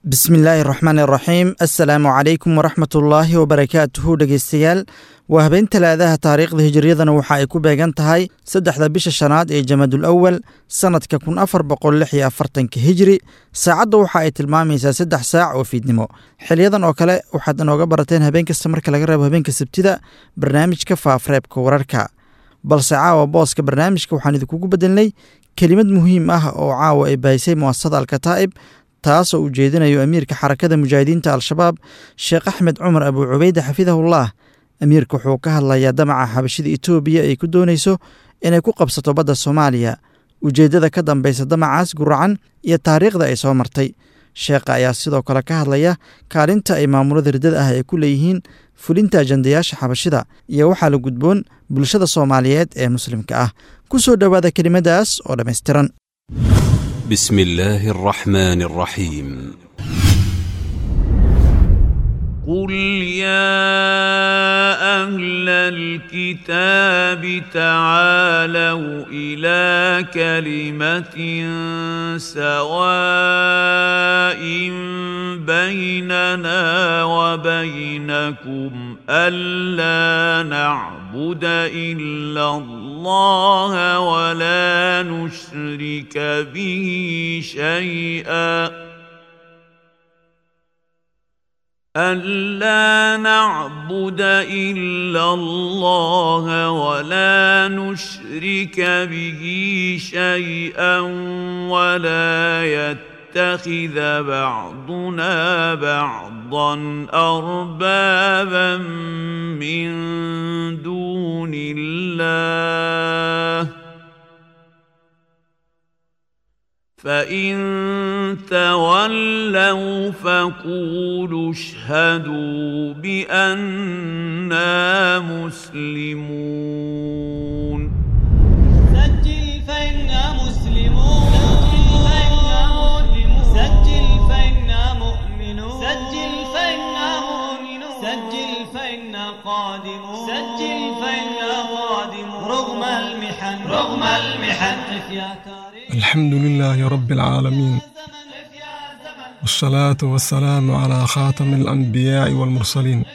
bismillaahi raxmaan iraxiim assalaamu calaykum waraxmatullaahi wabarakaatuhu dhegeystayaal waa habeen talaadaha taariikhda hijiriyadana waxa ay ku beegan tahay saddexda bisha shanaad ee jamadul awal sannadka kun afar boqol lix iyo afartanka hijiri saacadda waxa ay tilmaamaysaa saddex saac oo fiidnimo xiliyadan oo kale waxaad inooga barateen habeen kasta marka laga reebo habeenka sabtida barnaamijka faafreebka wararka balse caawa booska barnaamijka waxaan idinkugu bedelnay kelimad muhiim ah oo caawa ay bahisay muasasada alkataa'ib taasoo uu jeedinayo amiirka xarakada mujaahidiinta al-shabaab sheekh axmed cumar abuu cubeyde xafidahullah amiirka wuxuu ka hadlayaa damaca xabashida etoobiya ay ku doonayso inay ku qabsato badda soomaaliya ujeeddada ka dambeysa damacaas guracan iyo taariikhda ay soo martay sheekha ayaa sidoo kale ka hadlaya kaalinta ay maamulada riddada ah ay ku leeyihiin fulinta ajandayaasha xabashida iyo waxaa la gudboon bulshada soomaaliyeed ee muslimka ah ku soo dhowaada kelimadaas oo dhammaystiran بسم الله الرحمن الرحيم قل يا اهل الكتاب تعالوا الى كلمه سواء بيننا وبينكم الا نعبد الا الله ولا نشرك به شيئا ألا نعبد إلا الله ولا نشرك به شيئا ولا يتخذ بعضنا بعضا أربابا من دون الله فإن تولوا فقولوا اشهدوا بأننا مسلمون سجل فإنا مسلمون سجل فإنا مؤمنون سجل فإنا مؤمنون سجل فإنا قادمون سجل فإنا قادمون رغم المحن رغم المحن قف يا تاريخ الحمد لله رب العالمين والصلاة والسلام على خاتم الأنبياء والمرسلين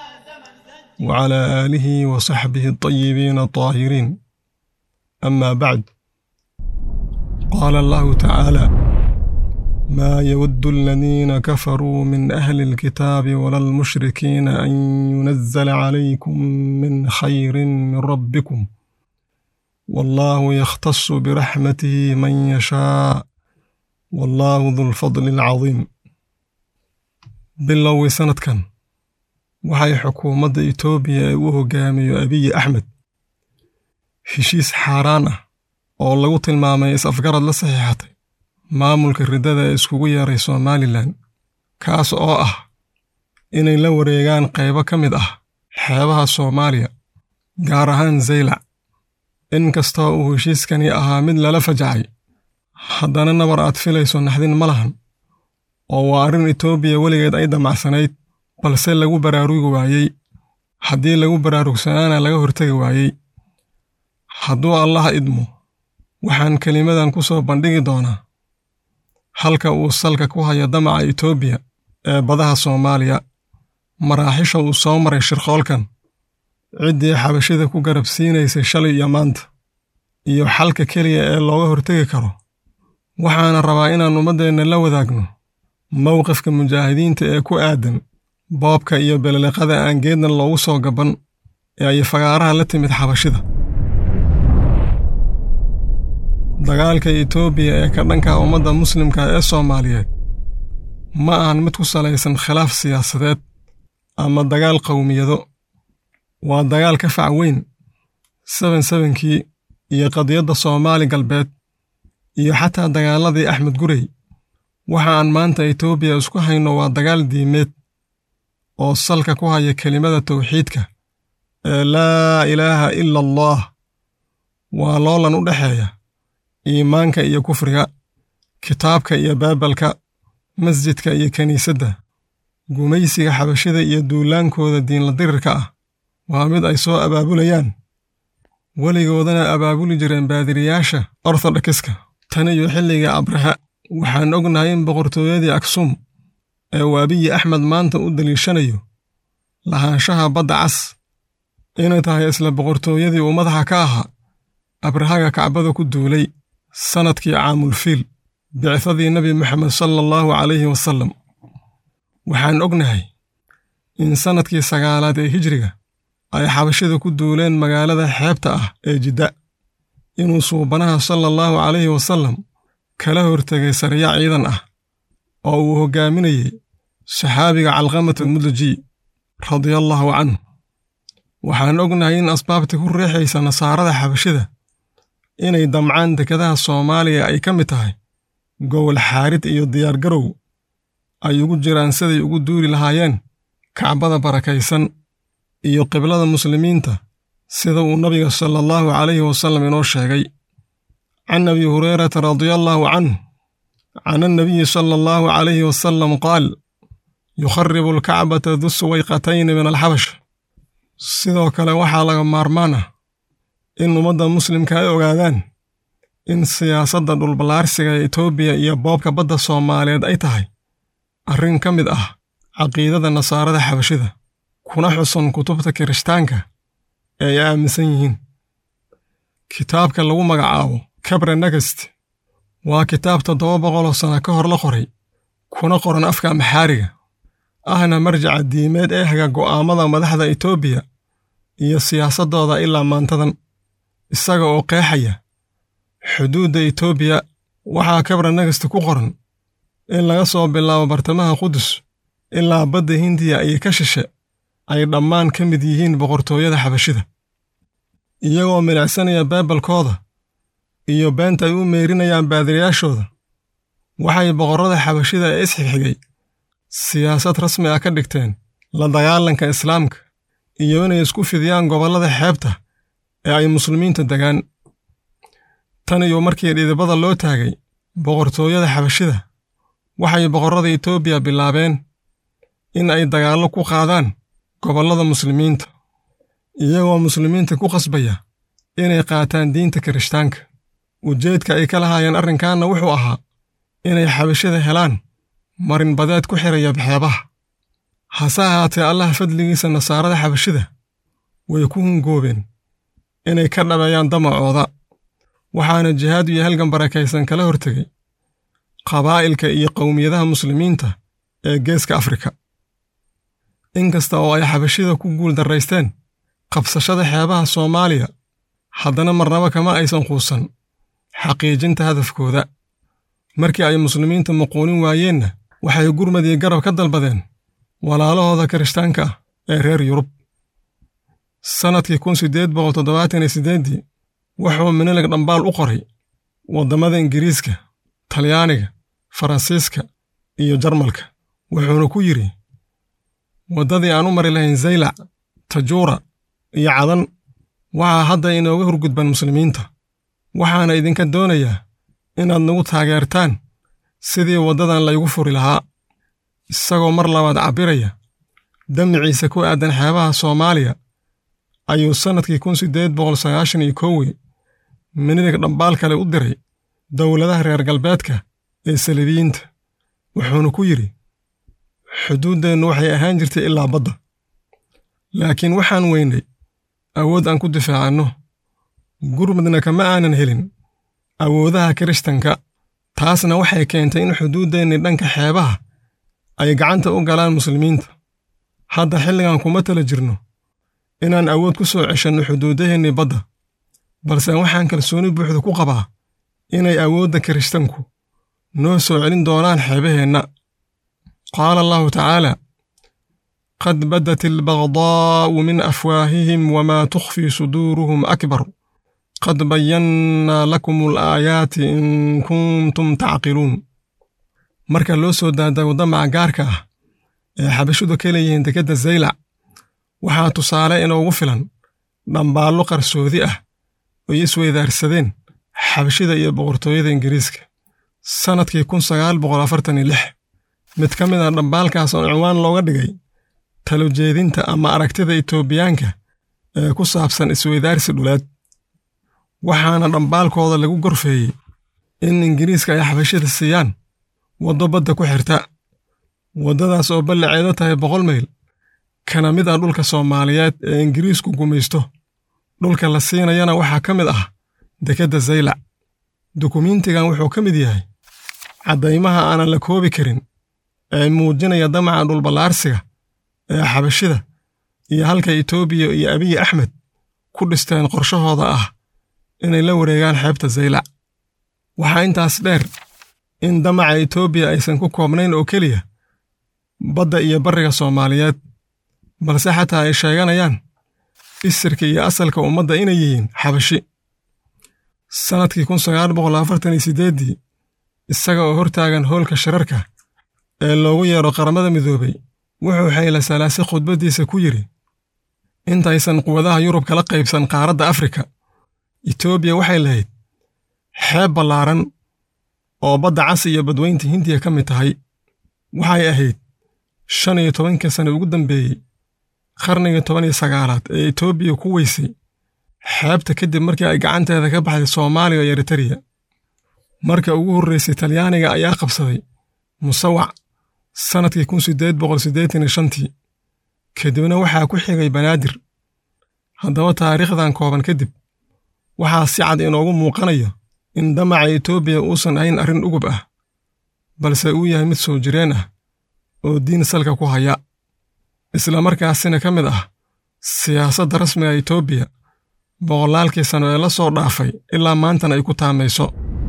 وعلى آله وصحبه الطيبين الطاهرين أما بعد قال الله تعالى ما يود الذين كفروا من أهل الكتاب ولا المشركين أن ينزل عليكم من خير من ربكم والله يختص برحمته من يشاء والله ذو الفضل العظيم bilowgii sanadkan waxay xukuumadda itoobiya ee u hogaamiyo abiyi axmed heshiis xaaraan ah oo lagu tilmaamay is-afgarad la saxiixatay maamulka riddada ee iskugu yeeray somalilan kaas oo ah inay la wareegaan qaybo ka mid ah xeebaha soomaaliya gaar ahaan zaylac in kastoo uu heshiiskani ahaa mid lala fajacay haddana nabar aad filayso naxdin ma lahan oo waa arrin etoobiya weligeed ay damacsanayd balse lagu baraarugi waayey haddii lagu baraarugsanaana laga hortegi waayey hadduu allah idmo waxaan kelimadan ku soo bandhigi doonaa halka uu salka ku haya damaca etoobiya ee badaha soomaaliya maraaxisha uu soo maray shirqoolkan ciddii xabashida ku garab siinaysay shalay iyo maanta iyo xalka keliya ee looga hortegi karo waxaana rabaa inaan ummaddeenna la wadaagno mowqifka mujaahidiinta ee ku aadan boobka iyo beleliqada aan geedna loogu soo gaban ee ay fagaaraha la timid xabashida dagaalka etoobiya ee ka dhanka ummadda muslimka ee soomaaliyeed ma ahan mid ku salaysan khilaaf siyaasadeed ama dagaal qowmiyado waa dagaal ka fac weyn seben sebenkii iyo qadiyadda soomaali galbeed iyo xataa dagaaladii axmed gurey waxa aan maanta etoobiya isku hayno waa dagaal diimeed oo salka ku haya kelimada tawxiidka ee laa ilaaha ila allah waa loolan u dhexeeya iimaanka iyo kufriga kitaabka iyo baabalka masjidka iyo kiniisadda gumaysiga xabashida iyo duulaankooda diinla dirirka ah waa mid ay soo abaabulayaan weligoodana abaabuli jireen baadiriyaasha orthodokiska tan iyo xilliga abraha waxaan ognahay in boqortooyadii aksum ee uu abiyi axmed maanta u daliishanayo lahaanshaha badda cas inay tahay isla boqortooyadii uu madaxa ka ahaa abrahaga kacbada ku duulay sannadkii caamulfiil bicdadii nebi moxamed sala allahu calayhi wasallam waxaan ognahay in sannadkii sagaalaad ee hijriga ay xabashida ku duuleen magaalada xeebta ah ee jidda inuu suubanaha sala allahu calayhi wasallam kala hortegay sariya ciidan ah oo uu hoggaaminayey saxaabiga calqamata mudlaji radiallaahu canhu waxaan ognahay in asbaabta ku riixaysa nasaarada xabashida inay damcaan dekadaha soomaaliya ay ka mid tahay gowol xaarid iyo diyaargarow ay ugu jiraan siday ugu duuli lahaayeen kacbada barakaysan iyo qiblada muslimiinta sida uu nabiga sala allahu calayhi wasallam inoo sheegay can abi hurayrata radiallaahu canhu can annabiyi sala allahu calayhi wasallam qaal yukharibu alkacbata du suwayqatayni min alxabash sidoo kale waxaa laga maarmaan ah in ummadda muslimka ay ogaadaan in siyaasadda dhulballaarsiga ee etoobiya iyo boobka badda soomaaliyeed ay tahay arrin ka mid ah caqiidada nasaarada xabashida kuna xusan kutubta kirishtaanka ee ay aaminsan yihiin kitaabka lagu magacaabo kabre negest waa kitaab toddoba boqoloo sana ka hor la qoray kuna qoran afka maxaariga ahna marjaca diimeed ee haga go'aamada madaxda etoobiya iyo siyaasaddooda ilaa maantadan isaga oo qeexaya xuduudda etoobiya waxaa kabra negest ku qoran in laga soo bilaabo bartamaha qudus ilaa badda hindiya iyo ka shishe ay dhammaan ka mid yihiin boqortooyada xabashida iyagoo milicsanaya baibalkooda iyo beenta ay u meerinayaan baadiriyaashooda waxay boqorrada xabashida ee isxigxigay siyaasad rasmi ah ka dhigteen la dagaalanka islaamka iyo inay isku fidiyaan gobollada xeebta ee ay muslimiinta degaan tan iyo markii dhidibada loo taagay boqortooyada xabashida waxay boqorrada etoobiya bilaabeen in ay dagaallo ku qaadaan gobollada muslimiinta iyagoo muslimiinta ku qasbaya inay qaataan diinta kirishtaanka ujeedka ay ka lahaayeen arrinkaanna wuxuu ahaa inay xabashida helaan marinbadeed ku xiraya baxeebaha hase ahaatee allaha fadligiisa nasaarada xabashida way ku hungoobeen inay ka dhabeeyaan damacooda waxaana jihaad iyo halgan barakaysan kala hortegay qabaa'ilka iyo qowmiyadaha muslimiinta ee geeska afrika inkasta oo ay xabashida ku guul darraysteen qabsashada xeebaha soomaaliya haddana marnaba kama aysan quusan xaqiijinta hadafkooda markii ay muslimiinta muquunin waayeenna waxay gurmad iyo garab ka dalbadeen walaalahooda kirishtaanka ah ee reer yurub sannadkii kun siddeed boqol toddobaatan iyo siddeeddii wuxuu minilig dhambaal u qoray waddamada ingiriiska talyaaniga faransiiska iyo jarmalka wuxuuna ku yidhi waddadii aan u mari lahayn zaylac tajuura iyo cadan waxaa hadda inooga horgudban muslimiinta waxaana idinka doonayaa inaad nagu taageertaan sidii waddadan laygu furi lahaa isagoo mar labaad cabbiraya damiciisa ku aadan xeebaha soomaaliya ayuu sannadkii kun siddeed boqol sagaashan iyo kowii minilig dhambaal kale u diray dowladaha reer galbeedka ee salibiyiinta wuxuuna ku yidhi xuduuddeennu waxay ahaan jirtay ilaa badda laakiin waxaan weynay awood aan ku difaacanno gurmadna kama aanan helin awoodaha kirishtanka taasna waxay keentay in xuduuddeenni dhanka xeebaha ay gacanta u galaan muslimiinta hadda xilligan kuma tala jirno inaan awood ku soo ceshanno xuduudaheennii badda balse waxaan kalsooni buuxda ku qabaa inay awoodda kirishtanku noo soo celin doonaan xeebaheenna qaala allahu tacaala qad badat albagdaa'u min afwaahihim wamaa tukhfii suduuruhum akbar qad bayannaa lakum alaayaati in kuntum tacqiluun marka loo soo daadago damaca gaarka ah ee xabashudu ka leeyihiin dekedda zaylac waxaa tusaale inoogu filan dhambaallo qarsoodi ah oy isweydaarsadeen xabashida iyo boqortooyada ingiriiska sannadkii kun sagaal boqol afartan iyo lix mid ka mid ah dhambaalkaas oo cinwaan looga dhigay talojeedinta ama aragtida etoobiyaanka ee ku saabsan isweydaarsi dhuleed waxaana dhambaalkooda lagu gorfeeyey in ingiriiska ay xabashida siiyaan waddo badda ku xirta waddadaas oo ballaceeda tahay boqol mayl kana mid ah dhulka soomaaliyeed ee ingiriisku gumaysto dhulka la siinayana waxaa ka mid ah dekedda zaylac dukumiintigan wuxuu ka mid yahay caddaymaha aanan la koobi karin ee muujinaya damaca dhulballaarsiga ee xabashida iyo halka etoobiya iyo abiyi axmed ku dhisteen qorshahooda ah inay la wareegaan xeebta zaylac waxaa intaas dheer in damaca etoobiya aysan ku koobnayn oo keliya badda iyo barriga soomaaliyeed balse xataa ay sheeganayaan isirka iyo asalka ummadda inay yihiin xabashi sannadkii kun sagaal boqol afartan iyo siddeeddii isaga oo hortaagan hoolka shirarka ee loogu yeedho qaramada midoobay wuxuu xayla salaase khudbaddiisa ku yidhi intaysan quwadaha yurub kala qaybsan qaaradda afrika etoobiya waxay lahayd xeeb ballaaran oo badda cas iyo badweynta hindiya ka mid tahay waxay ahayd shan iyo tobankii sane ugu dambeeyey qarnigii toban iyo sagaalaad ee etoobiya ku weysay xeebta kadib markii ay gacanteeda ka baxday soomaaliya iyo eritariya marka ugu horraysay talyaaniga ayaa qabsaday musawac sannadkii kun siddeed boqol siddeetan iyo shantii kadibna waxaa ku xigay banaadir haddaba taariikhdan kooban kadib waxaa si cad inoogu muuqanayo in damaca etoobiya uusan ahayn arrin ugub ah balse uu yahay mid soo jireen ah oo diin salka ku haya isla markaasina ka mid ah siyaasadda rasmiga etoobiya boqolaalkii sano ee la soo dhaafay ilaa maantana ay ku taamayso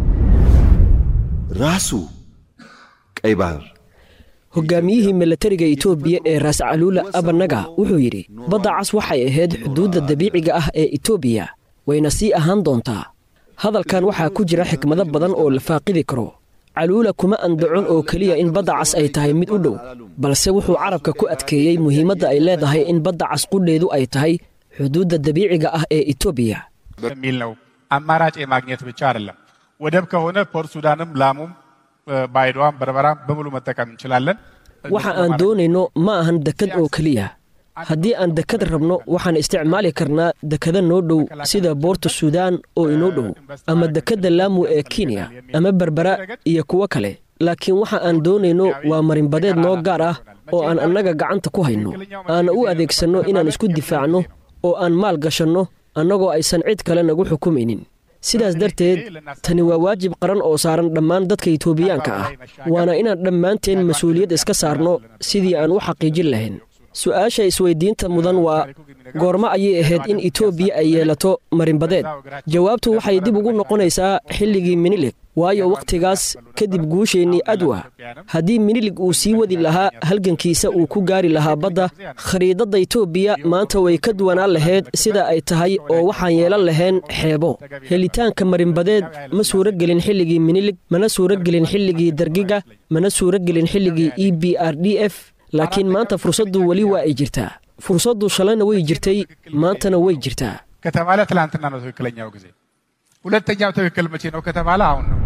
ራሱ ቀይ ባህር hogaamiyihii milatariga etoobiya ee raas caluula abanaga wuxuu yidhi badda cas waxay ahayd xuduudda dabiiciga ah ee etoobiya wayna sii ahaan doontaa hadalkan waxaa ku jira xikmado badan oo la faaqidi karo caluula kuma andacon oo keliya in badda cas ay tahay mid u dhow balse wuxuu carabka ku adkeeyey muhiimadda ay leedahay in badda cas qudheedu ay tahay xuduudda dabiiciga ah ee etoobiya በሚል ነው። አማራጭ የማግኘት ብቻ አይደለም። ወደብ ከሆነ ፖርት ሱዳንም፣ ላሙም፣ ባይዶዋም፣ በርበራም በሙሉ መጠቀም እንችላለን። waxa aan doonayno ma ahan dekad oo keliya haddii aan dekad rabno waxaan isticmaali karnaa dekada noo dhow sida boorta suudaan oo inoo dhow ama dekadda laamu ee kenya ama berbera iyo kuwo kale laakiin waxa aan doonayno waa marinbadeed noo gaar ah oo aan annaga gacanta ku hayno aana u adeegsanno inaan isku difaacno oo aan maal gashanno annagoo aysan cid kale nagu xukumaynin sidaas darteed tani waa waajib qaran oo saaran dhammaan dadka itoobiyaanka ah waana inaan dhammaanteen mas-uuliyad iska saarno sidii aan u xaqiijin lahayn su'aasha isweydiinta mudan waa goormo ayay ahayd in etoobiya ay yeelato marinbadeed jawaabtu waxay dib ugu noqonaysaa xilligii minilig waayo wakhtigaas kadib guusheennii adwa haddii minilig uu sii wadi lahaa halgankiisa uu ku gaari lahaa badda khariidadda etoobiya maanta way ka duwanaan lahayd sida ay tahay oo waxaan yeelan lahayn xeebo helitaanka marinbadeed ma suuragelin xilligii minilig mana suuragelin xilligii dargiga mana suuragelin xilligii e b r d f laakiin maanta fursaddu weli waa ay jirtaa fursaddu shalayna way jirtay maantana way jirtaa ከተባለ ትላንትና ነው ትክክለኛው ጊዜ። ሁለተኛው ትክክል መቼ ነው ከተባለ አሁን ነው።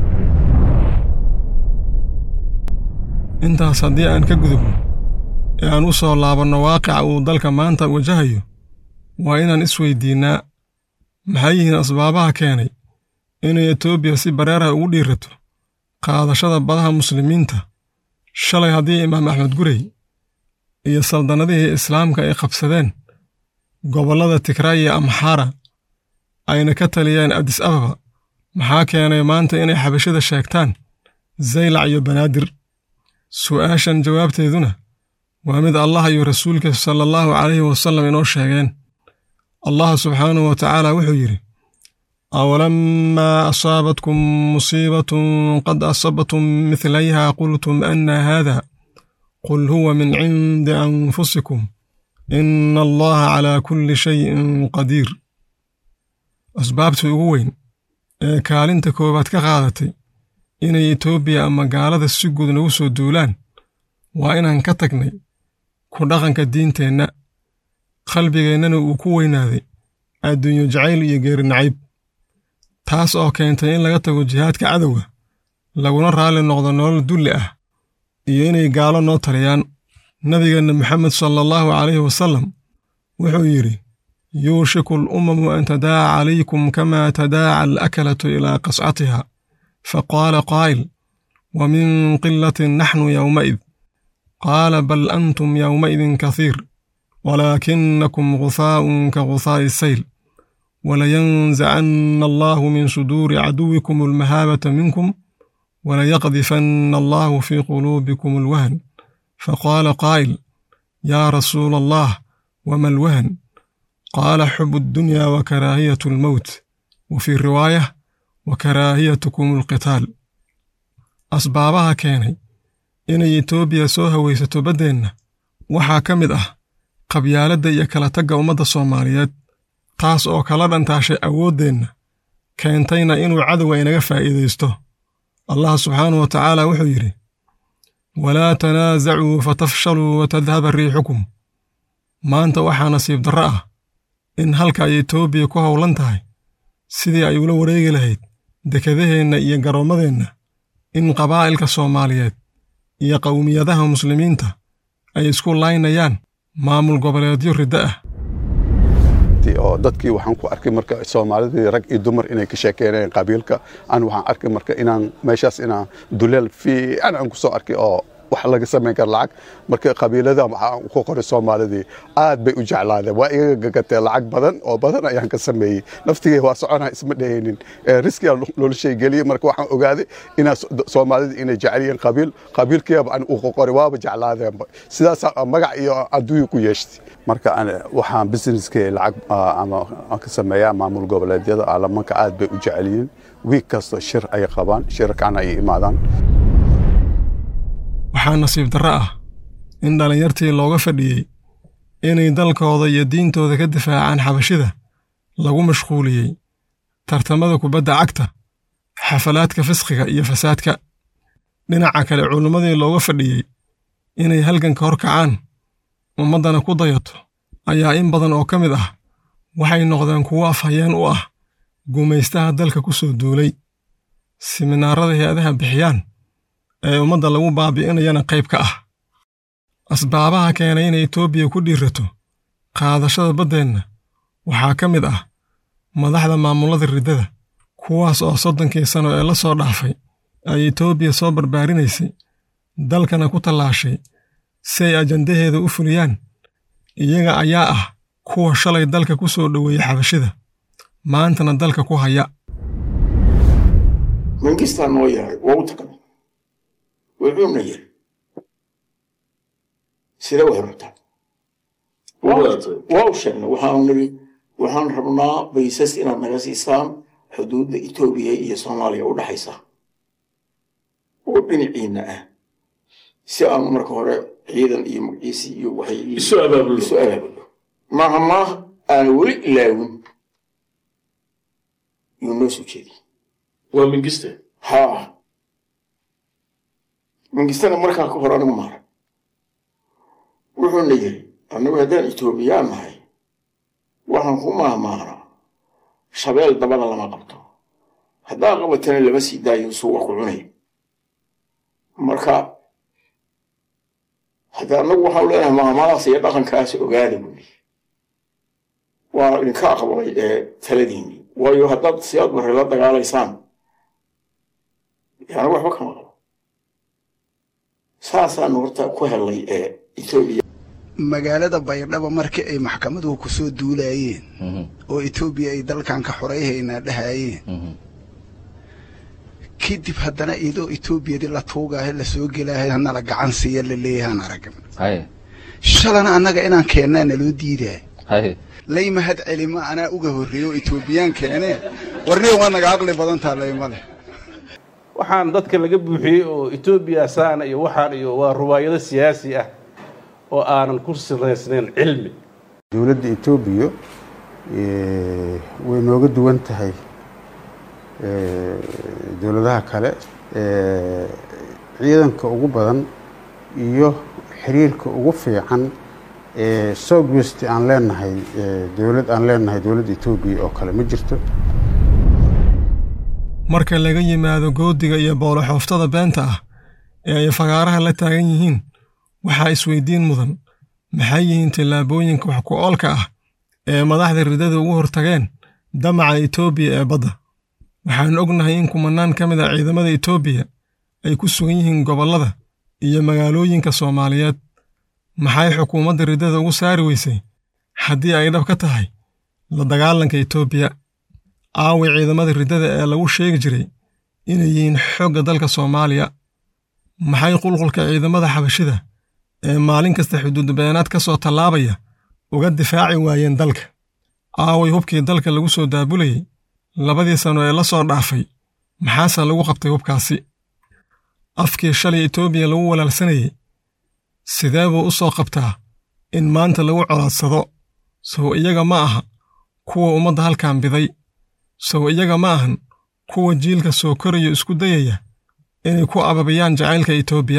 intaas haddii aan ka gudubno ee aan u soo laabanno waaqica uu dalka maanta wajahayo waa inaan isweydiinnaa maxay yihiin asbaabaha keenay inay etoobiya si bareerah ugu dhiirato qaadashada badaha muslimiinta shalay haddii imaam axmed gurey iyo saldannadihii islaamka ay qabsadeen gobollada tigraay iyo amxaara ayna ka taliyeen adis ababa maxaa keenay maanta inay xabashada sheegtaan zaylac iyo banaadir su'aashan jawaabteeduna waa mid allah iyo rasuulka sala allahu calayhi wasallam inoo sheegeen allah subxaanahu wa tacaala wuxuu yidhi awalamaa asaabatkum musiibatun qad asabtum midlayha qultum anna haada qul huwa min cindi anfusikum ina allaha calaa kulli shayin qadiir asbaabtii ugu weyn ee kaalinta koowaad ka qaadatay inay etoobiya ama gaalada si guud nagu soo duulaan waa inaan ka tagnay ku dhaqanka diinteenna qalbigeennana uu ku weynaaday adduunyo jacayl iyo geeri nacayb taas oo keentay in laga tago jihaadka cadowga laguna raalli noqdo nolol dulli ah iyo inay gaalo noo taliyaan nabigeenna moxamed sala allahu calayhi wasallam wuxuu yidhi yuushiku al'umamu an tadaaca calaykum kama tadaaca alakalatu ilaa qascatiha faqaala qaa'il wa min qilatin naxnu yowma'id qaala bal antum yowmaidin kahiir walaakinakum guhaa'un ka guhaa'i sayl walayanzacanna allahu min suduuri caduwikum almahaabata minkum walayaqdifanna allahu fii quluubikum alwahn faqaala qaa'il yaa rasuula allah wama alwahn qaala xubu addunya wa karaahiyatu almowt wa fii riwaayah wa karaahiyatukum alqitaal asbaabaha keenay inay etoobiya soo hawaysato baddeenna waxaa ka mid ah qabyaaladda iyo kala tagga ummadda soomaaliyeed taas oo kala dhantaashay awooddeenna keentayna inuu cadowga inaga faa'iidaysto allah subxaanahu wa tacaala wuxuu yidhi walaa tanaasacuu fatafshaluu wa tadhaba riixukum maanta waxaa nasiib darro ah in halka ay etoobiya ku howlan tahay sidii ay ula wareegi lahayd dekedaheenna iyo garoommadeenna in qabaa'ilka soomaaliyeed iyo qowmiyadaha muslimiinta ay isku laynayaan maamul goboleedyo riddo ah oo dadkii waxaan ku arkay marka soomaalidii rag iyo dumar inay ka sheekeynayeen qabiilka aan waxaan arkay marka inaan meeshaas inaan duleel fiican aan ku soo arkay oo wax laga samayn kara lacag marka qabiilada waxaan ku qoray soomaalidii aad bay u jeclaadeen waa iga gagatee lacag badan oo badan ayaan ka sameeyey naftigay waa soconaa isma dhehaynin riskiga noloshay geliyey marka waxaan ogaaday inaa soomaalida inay jecel yihiin qabiil qabiilkiiba aan u qoray waaba jeclaadeenba sidaas magac iyo adduunya ku yeeshtay marka waxaan businesskii lacag ama aan ka sameeyaa maamul goboleedyada alamanka aad bay u jecel yihiin wiig kasta shir ay qabaan shirarkaana ay imaadaan waxaa nasiib darro ah in dhallinyartii looga fadhiyey inay dalkooda iyo diintooda ka difaacaan xabashida lagu mashquuliyey tartamada kubadda cagta xafalaadka fisqiga iyo fasaadka dhinaca kale culimmadii looga fadhiyey inay halganka hor kacaan ummaddana ku dayato ayaa in badan oo ka mid ah waxay noqdeen kuwo afhayeen u ah gumaystaha dalka ku soo duulay siminaarada hay-adaha bixiyaan ee ummadda lagu baabi'inayana qayb ka ah asbaabaha keenay inay etoobiya ku dhiirato qaadashada baddeenna waxaa ka mid ah madaxda maamullada riddada kuwaas oo soddonkii sano ee la soo dhaafay ay etoobiya soo barbaarinaysay dalkana ku tallaashay si ay ajandaheeda u fuliyaan iyaga ayaa ah kuwa shalay dalka ku soo dhoweeyey xabashida maantana dalka ku haya mangistaa noo yahay waa u tagnay wuxuuna yiri sida wax rabtaa waa u sheegnay waxaanu niri waxaan rabnaa baysas inaad naga siisaan xuduudda etoobiya iyo soomaaliya u dhaxaysa oo dhinaciinna ah si aanu marka hore ciidan iyo magaciisi iyo waxay isu abaabulo maaha maaha aan weli ilaawin yuu noo soo jeediyey waa mingiste haa mingistana markaa ka hor anigu maara wuxuuna yiri annagu haddaan etoobiyaan nahay waxaan ku maahmaanaa shabeel dabada lama qabto haddaa qabatana lama sii daayo suuqa ku cunay marka hadda annagu waxaan leenahay maahmaadaas iyo dhaqankaas ogaada buuli waa idinka aqbalay ee taladiinii waayo haddaad siyaad barre la dagaalaysaan yani waxba kama qabo saasaanu horta ku helay ee etoobiya magaalada baydhabo markii ay maxkamaduhu ku soo duulaayeen oo etoobiya ay dalkan ka xorayhaynaa dhahaayeen kadib haddana idoo etoobiyadii la tuugaayo lasoo gelaayo hanala gacan siiya la leeyahaan aragn shalana annaga inaan keennaa naloo diidaay lay mahad celima anaa uga horreeyo oo etoobiyaan keenee warniga waa naga aqli badantaa laymale waxaan dadka laga buuxiyey oo etoobiya saana iyo waxaan iyo waa ruwaayado siyaasi ah oo aanan ku siraysnayn cilmi dowladda etoobiya way nooga duwan tahay dowladaha kale ciidanka ugu badan iyo xiriirka ugu fiican ee southwest aan leenahay dowlad aan leenahay dowladda etoobiya oo kale ma jirto marka laga yimaado goodiga iyo booloxooftada beenta ah ee ay fagaaraha la taagan yihiin waxaa isweydiin mudan maxay yihiin tallaabooyinka wax ku oolka ah ee madaxda riddada ugu hortageen damaca etoobiya ee badda waxaan ognahay in kumanaan ka mid ah ciidamada etoobiya ay ku sugan yihiin gobollada iyo magaalooyinka soomaaliyeed maxay xukuumadda riddada ugu saari weysay haddii ay dhab ka tahay la dagaalanka etoobiya aaway ciidamada riddada ee lagu sheegi jiray inay yihiin xoogga dalka soomaaliya maxay qulqulka ciidamada xabashida ee maalin kasta xuduudbeenaad ka soo tallaabaya uga difaaci waayeen dalka aaway hubkii dalka lagu soo daabulayey labadii sano ee la soo dhaafay maxaase lagu qabtay hubkaasi afkii shalay etoobiya lagu walaalsanayey sidee buu u soo qabtaa in maanta lagu colaadsado sow iyaga ma aha kuwa ummadda halkan biday sow iyaga ma ahan kuwa jiilka soo korayo isku dayaya inay ku ababiyaan jacaylka etoobiya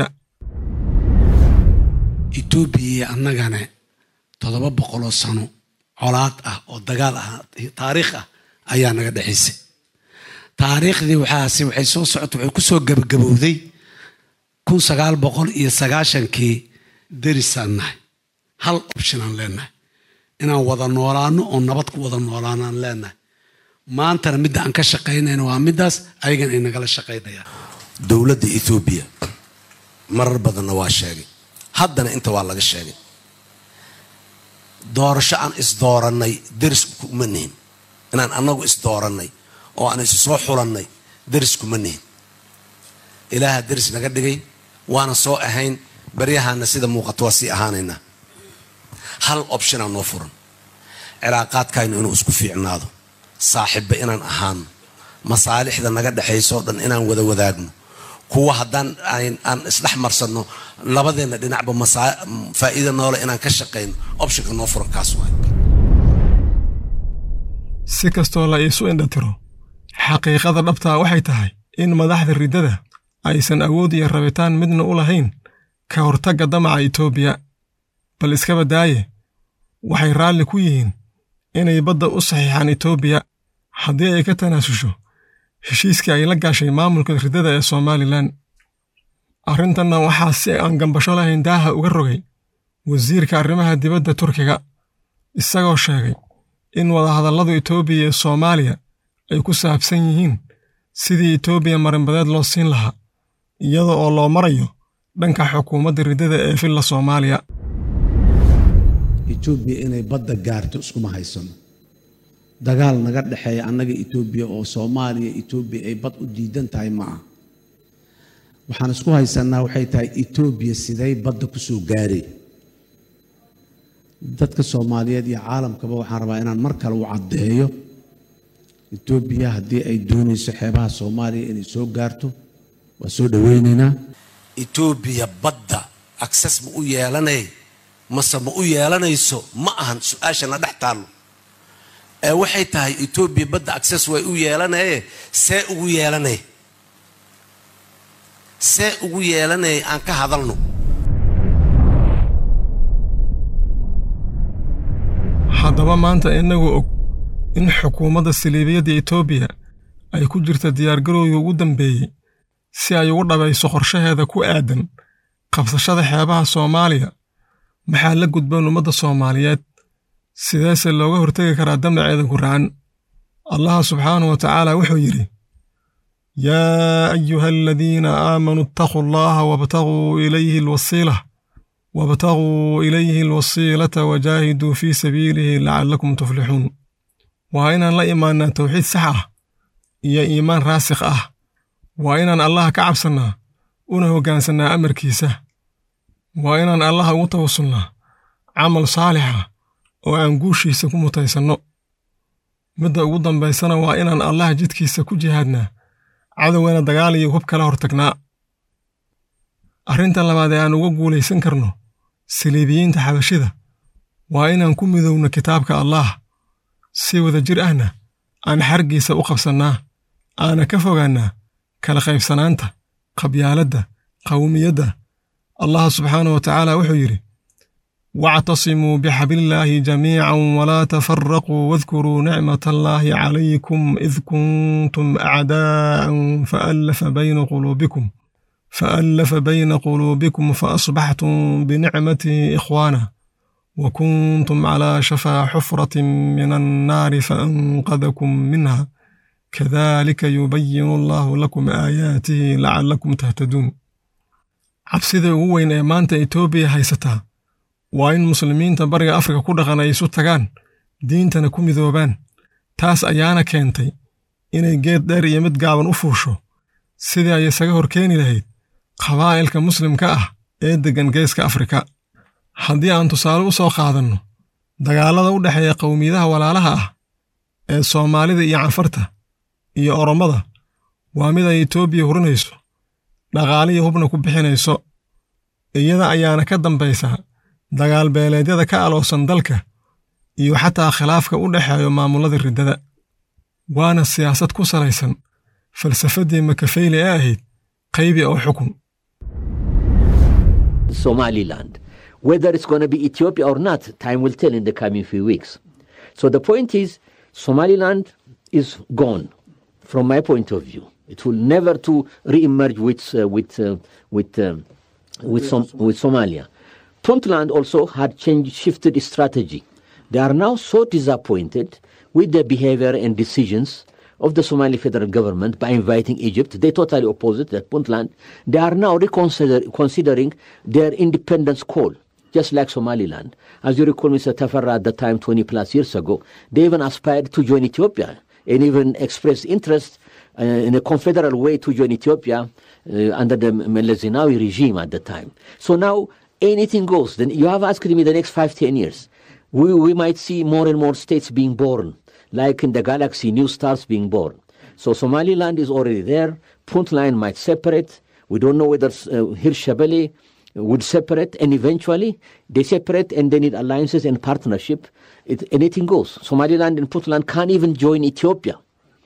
etoobiya iyo annagana toddoba boqoloo sano colaad ah oo dagaal ah taariikh ah ayaa naga dhexaysay taariikhdii waxaase waxay soo socota waxay ku soo gabagabowday kun sagaal boqol iyo sagaashankii derisaan nahay hal optionaan leenahay inaan wada noolaano oo nabad ku wada noolaanaan leenahay maantana midda aan ka shaqaynayna waa middaas ayagan ay nagala shaqaynayaan dowladda ethoobiya marar badanna waa sheegay haddana inta waa laga sheegay doorasho aan isdoorannay deriskuma nihin inaan annagu isdoorannay oo aan isu soo xulannay deriskuma nihin ilaaha deris naga dhigay waana soo ahayn baryahaana sida muuqato waa sii ahaanaynaa hal optionaa noo furan cilaaqaadkaynu inuu isku fiicnaado saaxiibba inaan ahaano masaalixda naga dhexaysoo dhan inaan wada wadaagno kuwa haddaan aan isdhex marsanno labadeenna dhinacba faa'iida noole inaan ka shaqayno optionka noo furan kaas waay si kastoo la iisu indhatiro xaqiiqada dhabtaa waxay tahay in madaxda riddada aysan awood iyo rabitaan midna u lahayn ka hortagga damaca etoobiya bal iskaba daaye waxay raalli ku yihiin inay badda u saxiixaan etoobiya haddii ay ka tanaasusho heshiiskii ay la gaashay maamulka riddada ee somalilan arrintanna waxaa si aan gambasho lahayn daaha uga rogay wasiirka arrimaha dibadda turkiga isagoo sheegay in wadahadalladu etoobiya iyo soomaaliya ay ku saabsan yihiin sidii etoobiya marinbadeed loo siin lahaa iyada oo loo marayo dhanka xukuumadda riddada ee villa soomaaliya etoobiya inay badda gaarto iskuma haysano dagaal naga dhexeeya annaga etoobiya oo soomaaliya etoobiya ay bad u diidan tahay ma ah waxaan isku haysanaa waxay tahay etoobiya siday badda ku soo gaareen dadka soomaaliyeed iyo caalamkaba waxaan rabaa inaan mar kale u caddeeyo etoobiya haddii ay doonayso xeebaha soomaaliya inay soo gaarto waa soo dhoweynaynaa etoobiya badda akses ma u yeelanay mase ma u yeelanayso ma ahan su-aashana dhex taallo ee waxay tahay etoobiya badda akses way u yeelanaye see ugu yeelanay see ugu yeelanaya aan ka hadalno haddaba maanta innagoo og in xukuumadda saliibiyadda etoobiya ay ku jirta diyaargarowgii ugu dambeeyey si ay ugu dhabayso qorshaheeda ku aadan qabsashada xeebaha soomaaliya maxaa la gudboon ummadda soomaaliyeed sideese looga hortegi karaa damaceeda guracan allaha subxaanahu wa tacaala wuxuu yidhi yaa ayuha aladiina aamanuu ittaquu allaha wabtaguu ilayhi alwasiila wabtaguu ilayhi alwasiilata wajaahiduu fii sabiilihi lacallakum tuflixuun waa inaan la imaannaa towxiid sax ah iyo iimaan raasikh ah waa inaan allaha ka cabsannaa una hoggaansannaa amarkiisa waa inaan allaha ugu tawasulnaa camal saalixa oo aan guushiisa ku mutaysanno midda ugu dambaysana waa inaan allaha jidkiisa ku jihaadnaa cadowgana dagaal iyo hub kala hortagnaa arrinta labaad ee aan uga guulaysan karno saliibiyiinta xabashida waa inaan ku midowno kitaabka allaah si wada jir ahna aan xargiisa u qabsannaa aana ka fogaannaa kala qaybsanaanta qabyaaladda qawmiyadda allah subxaanah wa tacaala wuxuu yidhi wactasimuu bixablillaahi jamiican walaa tafaraquu wadkuruu nicmat allaahi calaykum id kuntum acdaa'an faallafa bayna quluubikum faallafa bayna quluubikum faasbaxtum binicmatihi ikhwaana wa kuntum calaa shafaa xufratin min annaari faanqadakum minha kadalika yubayinu allahu lakum aayaatihi lacallakum tahtaduun cabsida ugu weyn ee maanta etoobiya haysataa waa in muslimiinta bariga afrika ku dhaqan ay isu tagaan diintana ku midoobaan taas ayaana keentay inay geed dheer iyo mid gaaban u fuusho sidii ay isaga hor keeni lahayd qabaa'ilka muslimka ah ee deggan geeska afrika haddii aan tusaale u soo qaadanno dagaallada u dhexeeya qowmiyadaha walaalaha ah ee soomaalida iyo canfarta iyo orommada waa mid ay etoobiya hurinayso dhaqaaliyo hubna ku bixinayso iyada ayaana ka dambaysa dagaal beeleedyada ka aloosan dalka iyo xataa khilaafka u dhexeeyo maamullada riddada waana siyaasad ku salaysan falsafaddii makafeyle ee ahayd qaybi oo xukun Somaliland. Whether it's going to be Ethiopia or not, time will tell in the coming few weeks. So the point is, Somaliland is gone, from my point of view. It will never to re-emerge with uh, with uh, with uh, with, Som- with Somalia. Puntland also had changed, shifted its strategy. They are now so disappointed with the behavior and decisions of the Somali federal government by inviting Egypt. They totally opposite that Puntland. They are now reconsider, considering their independence call, just like Somaliland. As you recall, Mr. Tafarra at the time, 20 plus years ago, they even aspired to join Ethiopia and even expressed interest uh, in a confederal way to join Ethiopia uh, under the Meles Zenawi regime at the time. So now anything goes. Then you have asked me the next five, ten years. We, we might see more and more states being born, like in the galaxy, new stars being born. So Somaliland is already there. Puntland might separate. We don't know whether uh, Hirshabelle would separate, and eventually they separate and they need alliances and partnership. It, anything goes. Somaliland and Puntland can't even join Ethiopia.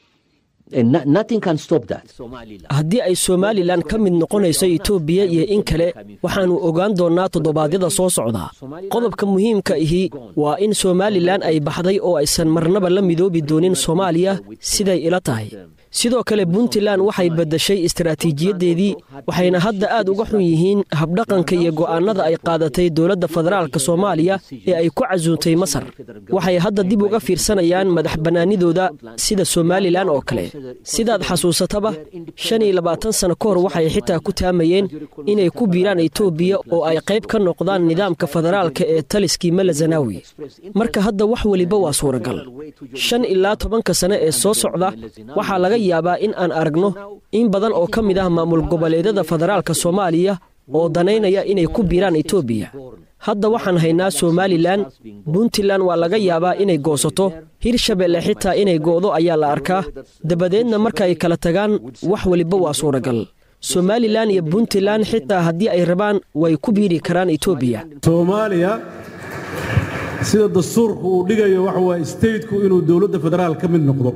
And no, nothing can stop that. haddii ay somalilan ka mid noqonayso etoobiya iyo in kale waxaannu ogaan doonnaa toddobaadyada soo socda qodobka muhiimka ahi waa in somalilan ay baxday oo aysan marnaba la midoobi doonin soomaaliya siday ila tahay sidoo kale puntland waxay beddeshay istaraatiijiyaddeedii waxayna hadda aad uga xun yihiin habdhaqanka iyo go'aannada ay qaadatay dowladda federaalka soomaaliya ee ay ku casuuntay masar waxay hadda dib uga fiirsanayaan madax bannaanidooda sida somalilan oo kale sidaad xasuusataba shan iyo labaatan sano ka hor waxay xitaa ku taamayeen inay ku biiraan etoobiya oo ay qayb ka noqdaan nidaamka federaalka ee taliskii melazanawi marka hadda wax weliba waa suuragal shan ilaa tobanka sane ee soo socda waxaa laga yaabaa in aan aragno in badan oo ka mid ah maamul goboleedyada federaalka soomaaliya oo danaynaya inay ku biiraan etoobiya hadda waxaan haynaa somalilan puntland waa laga yaabaa inay goosato hirshabelle xitaa inay go'do ayaa la arkaa dabadeedna markaay kala tagaan wax weliba waa suuragal somalilan iyo puntland xitaa haddii ay rabaan way ku biiri karaan etoobiya soomaaliya sida dastuurku uu dhigayo waxa waaye stateku inuu dowladda federaal ka mid noqdo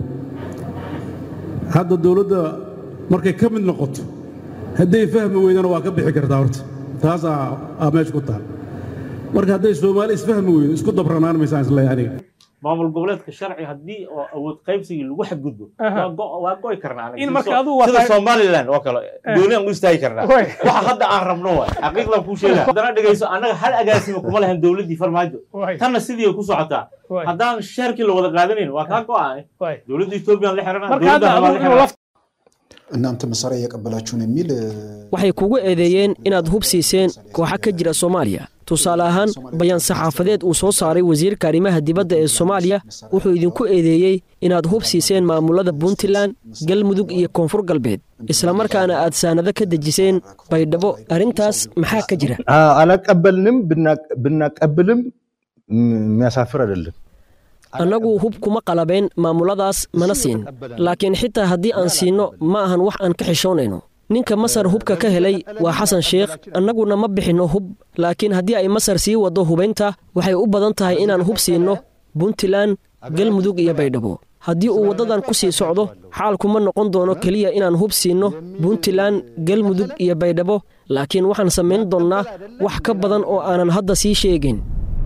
hadda dowladda markay ka mid noqoto hadday fahmi weydana waa ka bixi kartaa horta taasaa aa meesha ku taal marka hadday soomaali isfahmi weydo isku dabranaan maysaan isleeyahay aniga maamul goboleedka sharci haddii oo awood qaybsigii lagu xadgudbo waa go- waa go'i karnaa aniga. In Sida marka so- adigu waa sida tahay- somaliland oo kale Eh. gooni aan u istaagi karnaa Way. waxa hadda aan rabno waay xaqiiqdan kuu sheegaya haddana dhegayso annaga hal agaasima kuma lahan dowladdii farmaajo Way. tanna sidii ay ku socotaa Way. haddaan sheerkii la wada qaadanayn waa kaa go'an dowladda ethoobiyan la xiranaa marka hadda dowladda adigu inuu laf እናንተ መሳሪያ እየቀበላችሁን የሚል waxay kugu eedeeyeen inaad hub siiseen kooxa ka jira soomaaliya tusaale ahaan bayaan saxaafadeed uu soo saaray wasiirka arrimaha dibadda ee soomaaliya wuxuu idinku eedeeyey inaad hub siiseen maamulada puntland galmudug iyo koonfur galbeed islamarkaana aad saanado ka dejiseen baydhabo arrintaas maxaa ka jira አላቀበልንም ብናቀብልም የሚያሳፍር አይደለም። annagu hub kuma qalabeen maamuladaas mana siin laakiin xitaa haddii aan siinno ma ahan wax aan ka xishoonayno ninka masar hubka ka helay waa xasan sheekh annaguna ma bixinno hub laakiin haddii ay masar sii waddo hubaynta waxay u badan tahay inaan hub siinno puntland galmudug iyo baydhabo haddii uu waddadan ku sii socdo xaalkuma noqon doono keliya inaan hub siinno puntland galmudug iyo baydhabo laakiin waxaan samayn doonnaa wax ka badan oo aanan hadda sii sheegin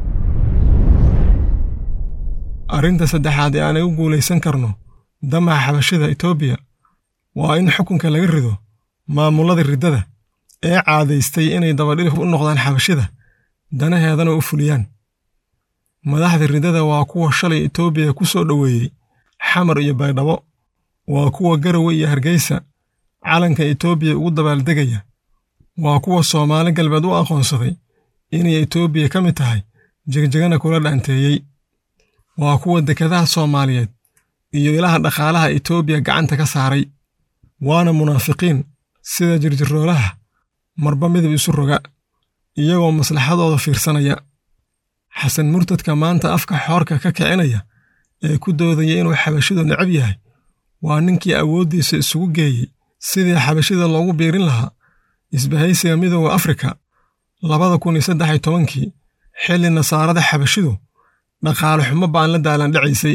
arrinta saddexaad ee aanay u guulaysan karno damaca xabashida etoobiya waa in xukunka laga rido maamullada riddada ee caadaystay inay dabadhilif u noqdaan xabashida danaheedana u fuliyaan madaxda riddada waa kuwa shalay etoobiya ku soo dhoweeyey xamar iyo baydhabo waa kuwa garowe iyo hargeysa calanka etoobiya ugu dabaaldegaya waa kuwa soomaali galbeed u aqoonsaday inay etoobiya ka mid tahay jegjegana kula dhaanteeyey waa kuwa dekedaha soomaaliyeed iyo ilaha dhaqaalaha etoobiya gacanta ka saaray waana munaafiqiin sida jirjiroolaha marba midab isu roga iyagoo maslaxadooda fiirsanaya xasan murtadka maanta afka xoorka ka kicinaya ee ku doodaya inuu xabashidu necab yahay waa ninkii awooddiisa isugu geeyey sidii xabashida loogu biirin lahaa isbahaysiga midooda afrika labada kun iyo saddex iyo tobankii xilli nasaarada xabashidu dhaqaale xumo baan la daalandhacaysay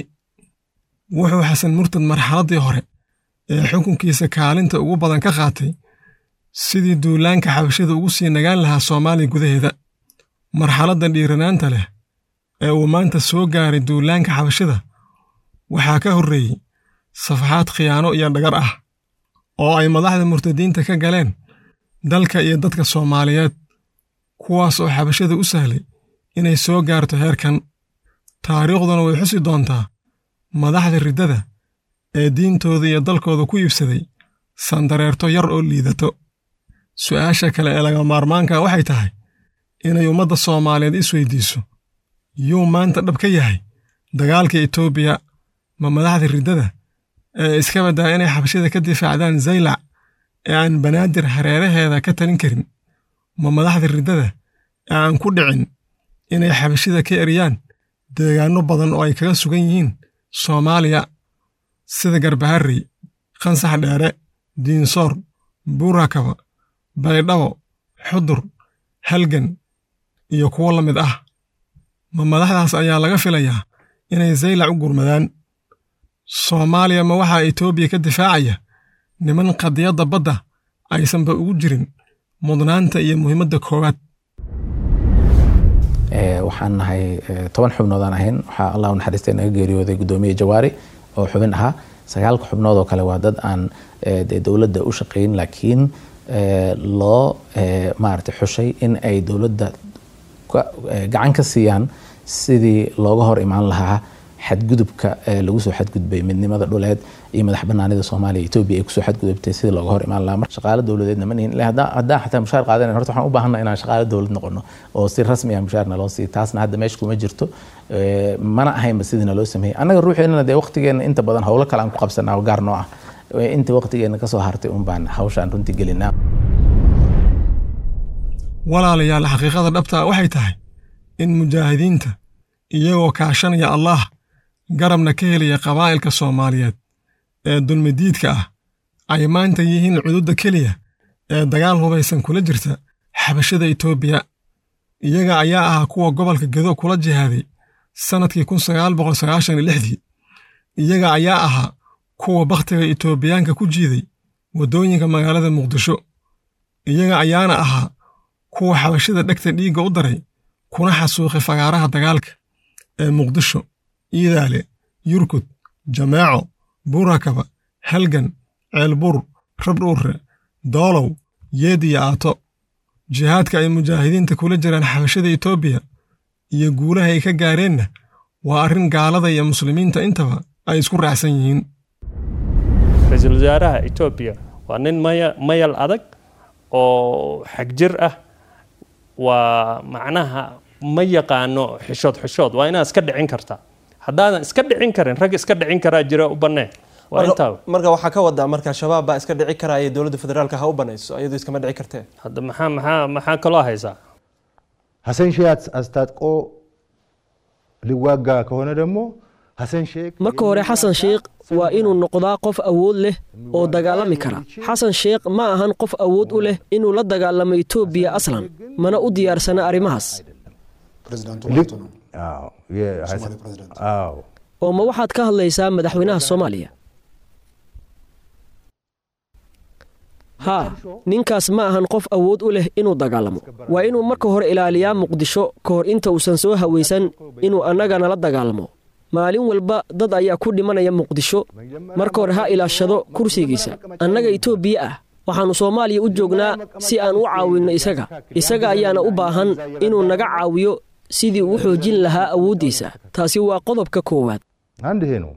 wuxuu xasan murtad marxaladdii hore ee xukunkiisa kaalinta ugu badan ka qaatay sidii duulaanka xabashida ugu sii nagaan lahaa soomaaliya gudaheeda marxaladda dhiiranaanta leh ee uu maanta soo gaaray duulaanka xabashida waxaa ka horreeyey safaxaad khiyaano iyo dhagar ah oo ay madaxda murtadiinta ka galeen dalka iyo dadka soomaaliyeed kuwaas oo xabashada u sahlay inay soo gaarto heerkan taariikhduna way xusi doontaa madaxda riddada ee diintooda iyo dalkooda ku iibsaday sandareerto yar oo liidato su'aasha kale ee laga maarmaanka waxay tahay inay ummadda soomaaliyeed isweydiiso yuu maanta dhab ka yahay dagaalka etoobiya ma madaxda riddada ee iska baddaa inay xabashida ka difaacdaan zaylac ee aan banaadir hareeraheeda ka talin karin ma madaxda riddada ee aan ku dhicin inay xabashida ka eriyaan deegaanno badan oo ay kaga sugan yihiin soomaaliya sida garbaharrey qansax dheere diinsoor buurakaba baydhabo xudur halgan iyo kuwo la mid ah ma madaxdaas ayaa laga filayaa inay zaylac u gurmadaan soomaaliya ma waxaa etoobiya ka difaacaya niman qadiyadda badda aysanba ugu jirin mudnaanta iyo muhiimadda koowaad waxaan nahay toban xubnoodaan ahayn waxaa allah u naxariistay naga geeriyooday guddoomiye jawaari oo xubin ahaa sagaalka xubnood oo kale waa dad aan dee dowladda u shaqayn laakiin loo maaragtay xushay in ay dowladda gacan ka siiyaan sidii looga hor imaan lahaa xadgudubka lagu soo xadgudbay midnimada dhuleed iyo madax banaanida soomaaliya etoobiya ay kusoo xadgudubtay sidii looga hor imaan lahaa marka shaqaale dowladeedna ma nihin haddaan xataa mushaar qaadanayn horta waxaan u baahanna inaan shaqaale dowlad noqono oo si rasmi ah mushaarna loo siiyo taasna hadda meesha kuma jirto mana ahaynba sidii naloo sameeyey annaga ruuxeenana dee waqtigeena inta badan howlo kale aan ku qabsanaa oo gaar noo ah inta waqtigeena kasoo hartay un baan hawshaan runtii gelinaa walaalayaal xaqiiqada dhabtaa waxay tahay in mujaahidiinta iyagoo kaashanaya allaah garabna ka helaya qabaa'ilka soomaaliyeed ee dulmidiidka ah ay maanta yihiin cududda keliya ee dagaal hubaysan kula jirta xabashada etoobiya iyaga ayaa ahaa kuwa gobolka gedo kula jihaaday sannadkii kun sagaal boqol sagaashan iyo lixdii iyaga ayaa ahaa kuwa bakhtiga etoobiyaanka ku jiiday waddooyinka magaalada muqdisho iyaga ayaana ahaa kuwa xabashada dhegta dhiigga u daray kuna xasuuqay fagaaraha dagaalka ee muqdisho iidaale yurkud jameeco buurakaba halgan ceelbuur rabdhuurre doolow yeed iyo aato jihaadka ay mujaahidiinta kula jiraan xabashada etoobiya iyo guulaha ay ka gaareenna waa arrin gaalada iyo muslimiinta intaba ay isku raacsan yihiin ra-iisul wasaaraha etoobiya waa nin maya mayal adag oo xagjir ah waa macnaha ma yaqaano xishood xishood waa inaad iska dhicin kartaa haddaadan iska dhicin karin rag iska dhicin karaa jira u bannee waa intaa marka waxaa ka wadaa marka shabaab baa iska dhici karaya dowladda federaalka ha u banayso iyadu iskama dhici kartee hadda maxaa maxaa maxaa kaloo haysaa ሀሰን ሼህ አስታጥቆ ሊዋጋ ከሆነ ደግሞ ሀሰን ሼክ marka hore xasan sheekh waa inuu noqdaa qof awood leh oo dagaalami kara xasan sheekh ma ahan qof awood u leh inuu la dagaalamo etoobiya aslan mana u diyaarsana arrimahaas oo ma waxaad ka hadlaysaa madaxweynaha soomaaliya haa ninkaas ma ahan qof awood u leh inuu dagaalamo waa inuu marka hore ilaaliyaa muqdisho ka hor inta uusan soo hawaysan inuu annaga nala dagaalamo maalin walba dad ayaa ku dhimanaya muqdisho marka hore ha ilaashado kursigiisa annaga etoobiya ah waxaannu soomaaliya u joognaa si aan u caawinno isaga isaga ayaana u baahan inuu naga caawiyo sidii uu xoojin lahaa awooddiisa taasi waa qodobka koowaad አንድ ይሄ ነው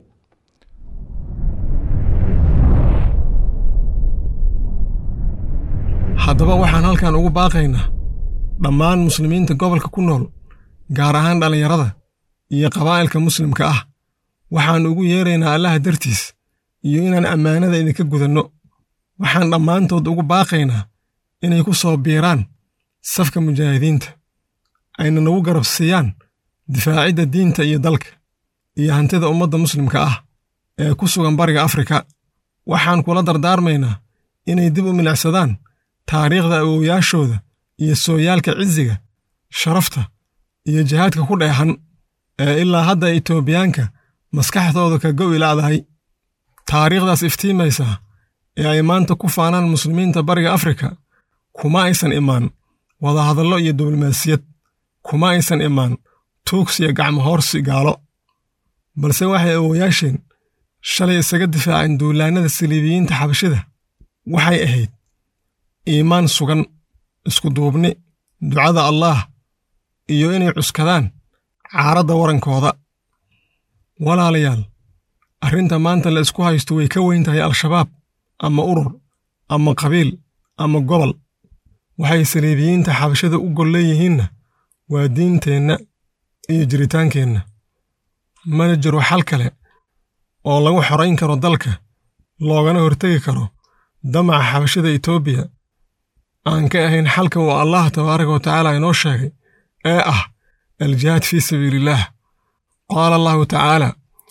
haddaba waxaan halkan ugu baaqaynaa dhammaan muslimiinta gobolka ku nool gaar ahaan dhallinyarada iyo qabaa'ilka muslimka ah waxaan ugu yeeraynaa allaha dartiis iyo inaan ammaanada idinka gudanno waxaan dhammaantood ugu baaqaynaa inay ku soo biiraan safka mujaahidiinta ayna nagu garab siiyaan difaacidda diinta iyo dalka iyo hantida ummadda muslimka ah ee ku sugan bariga afrika waxaan kula dardaarmaynaa inay dib u milicsadaan taariikhda awowyaashooda iyo sooyaalka ciziga sharafta iyo jihaadka ku dheehan ee ilaa hadda itoobiyaanka maskaxdooda ka go'i la'dahay taariikhdaas iftiimaysaa ee ay maanta ku faanaan muslimiinta bariga afrika kuma aysan imaan wadahadallo iyo diblomaasiyad kuma aysan imaan tuugsiya gacmo hoorsi gaalo balse waxay awowayaasheen shalay isaga difaaceen duulaannada saliibiyiinta xabashida waxay ahayd iimaan sugan iskuduubni ducada allaah iyo inay cuskadaan caaradda warankooda walaalayaal arrinta maanta la isku haysto way ka weyn tahay al-shabaab ama urur ama qabiil ama gobol waxay saliibiyiinta xabashada u gol leeyihiinna waa diinteenna iyo jiritaankeenna mana jiro xal kale oo lagu xorayn karo dalka loogana hortegi karo damaca xabashada etoobiya aan ka ahayn xalka uu allah tabaaraka wa tacaala inoo sheegay ee ah aljihaad fii sabiiliillaah qaala allahu tacaala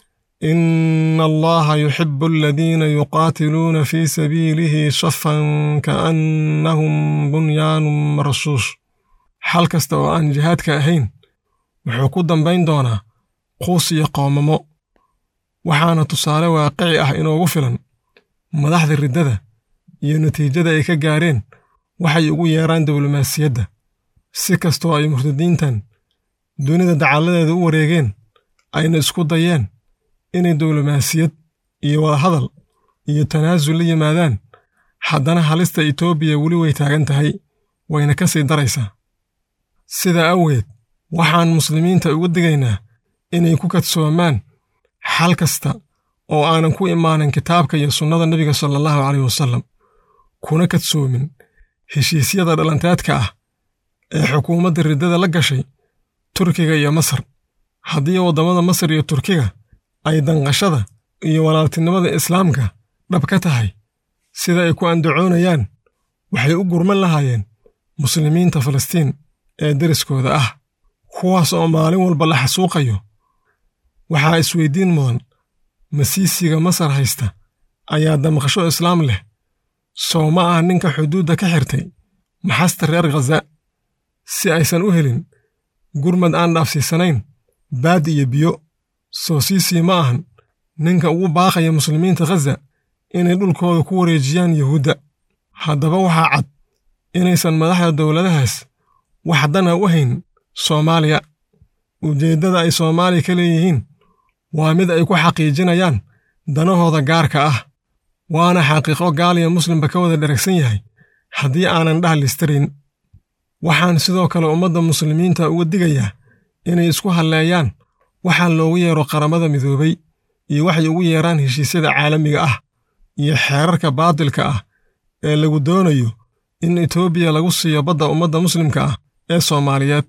ina allaha yuxibu aladiina yuqaatiluuna fii sabiilihi safan kaannahum bunyaanun marsuus xal kasta oo aan jihaadka ahayn wuxuu ku dambayn doonaa quus iyo qoomamo waxaana tusaale waaqici ah inoogu filan madaxda riddada iyo natiijada ay ka gaareen waxay ugu yeeraan diblomaasiyadda si kastoo ay murtadiintan dunida dacalladeeda u wareegeen ayna isku dayeen inay diblomaasiyad iyo wadahadal iyo tanaasul la yimaadaan haddana halista etoobiya weli way taagan tahay wayna ka sii daraysaa sidaa awgeed waxaan muslimiinta uga digaynaa inay ku kadsoomaan xal kasta oo aanan ku imaanan kitaabka iyo sunnada nebiga sala allahu caleyh wasallam kuna kadsoomin heshiisyada dhalanteedka ah ee xukuumadda riddada la gashay turkiga iyo masar haddii waddamada masar iyo turkiga ay danqashada iyo walaaltinimada islaamka dhab ka tahay sida ay ku andacoonayaan waxay u gurman lahaayeen muslimiinta falastiin ee deriskooda ah kuwaas oo maalin walba la xasuuqayo waxaa isweyddiin mudan masiisiga masar haysta ayaa damqasho islaam leh soo ma ah ninka xuduudda ka xirtay maxasta reer khaza si aysan u helin gurmad aan dhaafsiisanayn baad iyo biyo soo siisii ma ahan ninka ugu baaqaya muslimiinta khaza inay dhulkooda ku wareejiyaan yuhuudda haddaba waxaa cad inaysan madaxda dowladahaas wax dana u hayn soomaaliya ujeeddada ay soomaaliya ka leeyihiin waa mid ay ku xaqiijinayaan danahooda gaarka ah waana xaqiiqo gaaliya muslimba ka wada dheragsan yahay haddii aanan dhahlistarin waxaan sidoo kale ummadda muslimiinta uga digayaa inay isku halleeyaan waxaa loogu yeero qaramada midoobay iyo waxay ugu yeeraan heshiisyada caalamiga ah iyo xeerarka baadilka ah ee lagu doonayo in etoobiya lagu siiyo badda ummadda muslimka ah ee soomaaliyeed